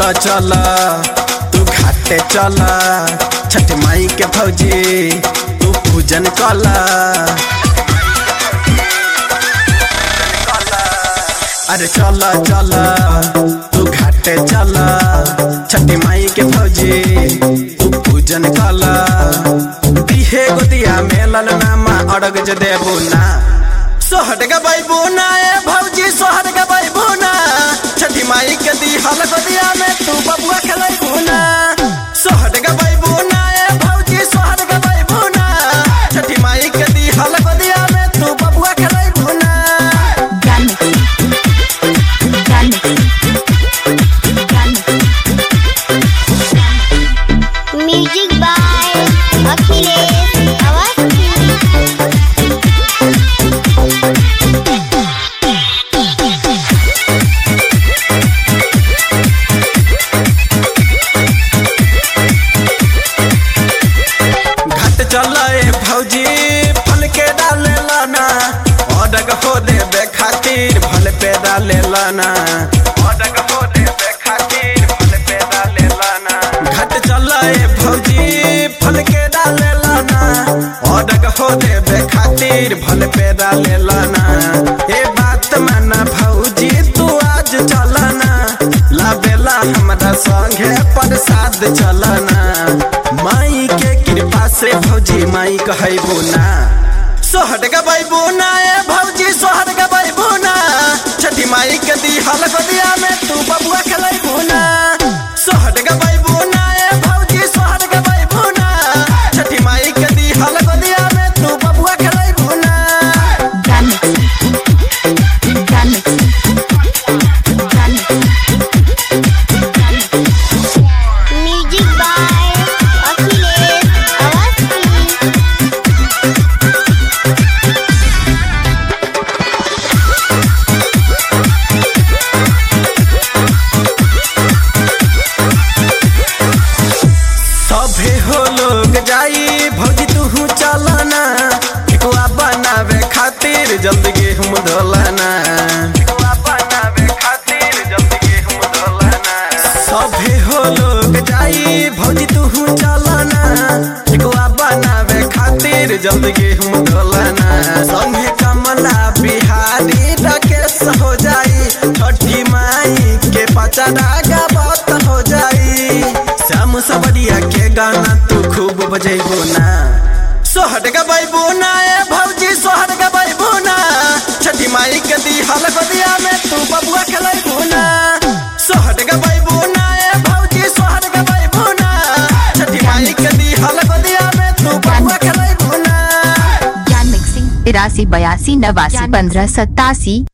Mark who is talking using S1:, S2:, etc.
S1: चल तू घाटे चल छठ माई के भौजी तू पूजन कल अरे चल चल तू घाटे चल छठ माई के भौजी तू पूजन कल दिहे गोदिया मेलल नामा अड़ग जे देबू ना सोहट गबैबू ना ए भौजी सोहट गबैबू ना छठी माई के दी हल गोदिया में तू बबुआ खेलैबू ना सोहट गबैबू ना ए भौजी सोहट गबैबू ना छठी माई के दी हल गोदिया में तू बबुआ खेलैबू ना
S2: Gun mixing. Gun mixing. Gun mixing.
S3: Music by Akhilesh Awasthi
S1: घट चल ए भौजी फल के डाले लाना अडग हो देबे खातिर फल पे डाले लाना अडग हो देबे खातिर फल पे डाले लाना घट चल ए भौजी फल के डाले लाना अडग हो देबे खातिर फल पे डाले लाना ए बात माना भौजी तू आज चलना लाबेला हमरा संगे प्रसाद चलना माई के कृपा से भौजी माई कहबो ना सोहट गबैबो ना ए भौजी सोहट गबैबो ना छठी माई के दी हल गोदिया में तू बबुआ खेलैबो ना सोहट गबैबो ना ए भौजी सोहट गबैबो ना छठी माई के दी हल गोदिया में तू बबुआ खेलैबो ना
S2: Gun mixing. Gun mixing. Gun mixing. Gun mixing.
S3: Music by Akhilesh Awasthi
S1: सभे हो लोग जाई भौजी तू चलना ठेकुआ बनावे खातिर जल्दी गेहूं धोलना ठेकुआ बनावे खातिर जल्दी गेहूं धोलना सभे हो लोग जाई भौजी तू चलना ठेकुआ बनावे खातिर जल्दी गेहूं धोलना संगे कमला बिहारी राकेश हो जाई छठी माई के पचड़ा गावत हो जाई श्याम सबरिया के गाना तू खूब बजेबो ना सोहट गबैबो ना ए भौजी सोहट गबैबो ना छठी माई के दी हल गोदिया में तू बबुआ खेलैबो ना सोहट गबैबो ना ए भौजी सोहट गबैबो ना छठी माई के दी हल गोदिया में तू बबुआ खेलैबो ना
S2: Gun mixing. तिरासी बयासी नवासी पंद्रह सत्तासी